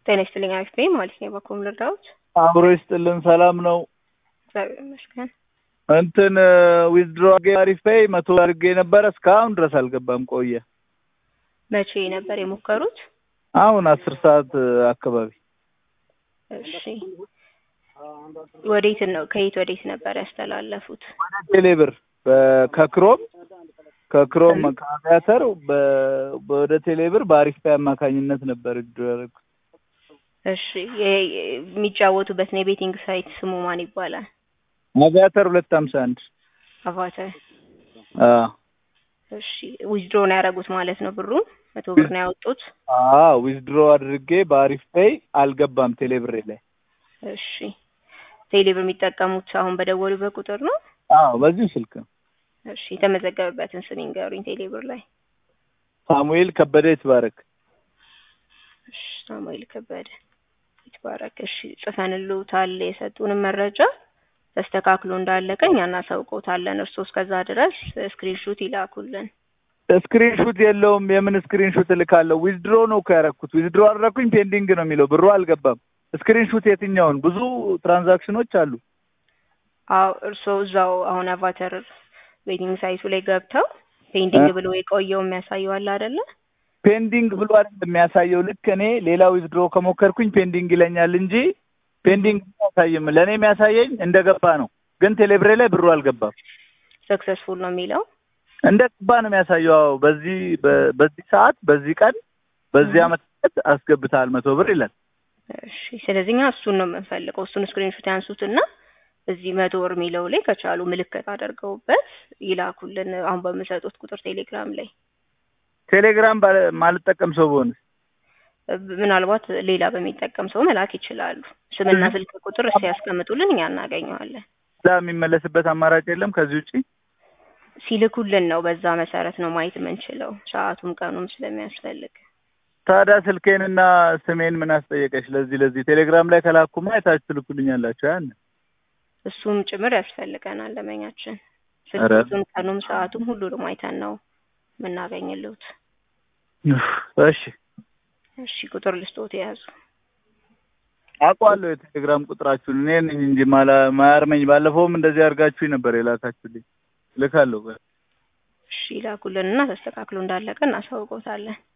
ጤና ይስጥልኝ አሪፍ ነኝ ማለት ነው። በኮም ልርዳዎት? አብሮ ይስጥልን ሰላም ነው። እግዚአብሔር ይመስገን። እንትን ዊዝድሮ አሪፍ ፔይ መቶ አድርጌ ነበረ እስካሁን ድረስ አልገባም ቆየ። መቼ ነበር የሞከሩት? አሁን አስር ሰዓት አካባቢ እሺ ወዴት ነው ከየት ወዴት ነበር ያስተላለፉት? ወደ ቴሌብር ከክሮም ከክሮም ከአቪያተር በ- ወደ ቴሌብር በአሪፍ ፔይ አማካኝነት ነበር ዊዝድሮ ያደረኩት። እሺ የ- የሚጫወቱበትን የቤቲንግ ሳይት ስሙ ማን ይባላል? አቪያተር ሁለት ሀምሳ አንድ አቫተር። አዎ እሺ ዊዝድሮ ነው ያደረጉት ማለት ነው ብሩን መቶ ብር ነው ያወጡት። አዎ ዊዝድሮ አድርጌ በአሪፍ ፔይ አልገባም ቴሌብሬ ላይ። እሺ ቴሌብር የሚጠቀሙት አሁን በደወሉበት ቁጥር ነው? አዎ በዚሁ ስልክ ነው። እሺ የተመዘገበበትን ስም ይንገሩኝ ቴሌብር ላይ። ሳሙኤል ከበደ ይትባረክ። እሺ ሳሙኤል ከበደ ይትባረክ። እሺ ጽፈንልዎታል የሰጡንም መረጃ ተስተካክሎ እንዳለቀ እኛ እናሳውቅዎታለን። እርስዎ እስከዛ ድረስ ስክሪንሹት ይላኩልን። ስክሪንሹት የለውም። የምን ስክሪንሹት እልካለሁ? ዊዝድሮ ነው እኮ ያደረኩት። ዊዝድሮ አደረኩኝ ፔንዲንግ ነው የሚለው ብሩ አልገባም። ስክሪንሹት የትኛውን? ብዙ ትራንዛክሽኖች አሉ። አዎ እርስዎ እዛው አሁን አቫተር ዌቲንግ ሳይቱ ላይ ገብተው ፔንዲንግ ብሎ የቆየው የሚያሳየው አለ አይደለ? ፔንዲንግ ብሎ አይደል የሚያሳየው። ልክ እኔ ሌላ ዊዝድሮ ከሞከርኩኝ ፔንዲንግ ይለኛል እንጂ ፔንዲንግ አያሳይም። ለእኔ የሚያሳየኝ እንደገባ ነው። ግን ቴሌብሬ ላይ ብሩ አልገባም። ሰክሰስፉል ነው የሚለው እንደ ገባ ነው የሚያሳየው። አዎ በዚህ በ- በዚህ ሰዓት በዚህ ቀን በዚህ አመት አስገብተሃል መቶ ብር ይላል። እሺ ስለዚህ እኛ እሱን ነው የምንፈልገው። እሱን ስክሪንሾት ያንሱትና እዚህ መቶ ወር የሚለው ላይ ከቻሉ ምልክት አድርገውበት ይላኩልን። አሁን በምሰጡት ቁጥር ቴሌግራም ላይ ቴሌግራም ባለ- ማልጠቀም ሰው በሆንስ ምናልባት ሌላ በሚጠቀም ሰው መላክ ይችላሉ። ስምና ስልክ ቁጥር እስኪ ያስቀምጡልን፣ እኛ እናገኘዋለን። እዛ የሚመለስበት አማራጭ የለም ከዚህ ውጪ? ሲልኩልን ነው በዛ መሰረት ነው ማየት የምንችለው፣ ሰዓቱም ቀኑም ስለሚያስፈልግ። ታዲያ ስልኬንና ስሜን ምን አስጠየቀች? ለዚህ ለዚህ ቴሌግራም ላይ ከላኩማ የታች ትልኩልኛላችሁ። ያን እሱም ጭምር ያስፈልገናል ለመኛችን። ኧረ። ስልኩን፣ ቀኑም፣ ሰዓቱም ሁሉንም አይተን ነው የምናገኝልዎት። እሺ እሺ ቁጥር ልስጦት የያዙ አውቀዋለሁ የቴሌግራም ቁጥራችሁን እኔ ነኝ እንጂ ማላ ማያርመኝ። ባለፈውም እንደዚህ አድርጋችሁኝ ነበር የላካችሁልኝ። ልካለሁ። እሺ ይላኩልንና ተስተካክሎ እንዳለቀ እናሳውቀውታለን።